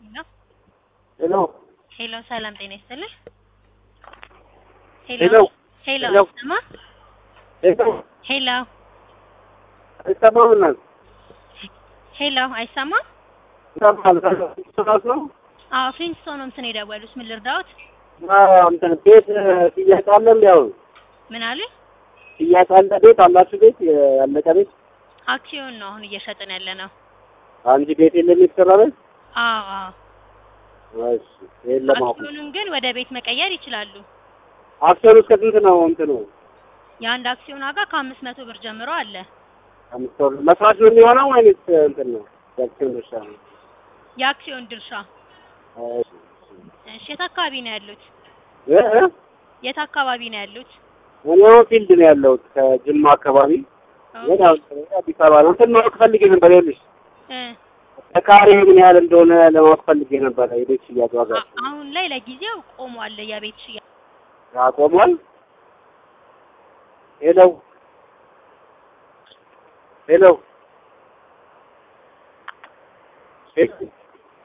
ሄሎ ሄሎ ሄሎ፣ ሰላም ጤና ይስጥልኝ። ሄሎ ሄሎ ሄሎ። አይሰማ ሄሎ ሄሎ አይሰማም እናት ሄሎ አይሰማ። ይሰማል ሰማት ነው አዎ ፍሪንስቶን ነው እንትን የደወሉት። ምን ልርዳዎት? እንትን ቤት ጥያቄ አለ እንዲ አሁን ምን አሉ? ጥያቄ አለ ቤት አላችሁ ቤት ያለቀ ቤት አክሲዮን ነው አሁን እየሸጥን ያለ ነው። አንቺ ቤት የለም የተሰራ ቤት አዎ አዎ። እሺ የለም አሁን አክሲዮኑን ግን ወደ ቤት መቀየር ይችላሉ። አክሲዮን እስከ ስንት ነው እንትኑ የአንድ አክሲዮን ዋጋ ከአምስት መቶ ብር ጀምሮ አለ። አምስት ወር መስራት ነው የሚሆነው ወይንስ እንትን ነው የአክሲዮን ድርሻ ነው የአክሲዮን ድርሻ። እሺ እሺ የት አካባቢ ነው ያሉት? እ እ የት አካባቢ ነው ያሉት? እኔ አሁን ፊልድ ነው ያለሁት ከጅማ አካባቢ ግን አሁን አዲስ አበባ ነው እንትን ማወቅ ፈልጌ ነበር ይኸውልሽ እ ተካሪ ምን ያህል እንደሆነ ለማወቅ ፈልጌ ነበረ የቤት ሽያጭ ዋጋ አ- አሁን ላይ ለጊዜው ቆሟል የቤት ሽያጭ። አቆሟል ሄሎ ሄሎ ሄሎ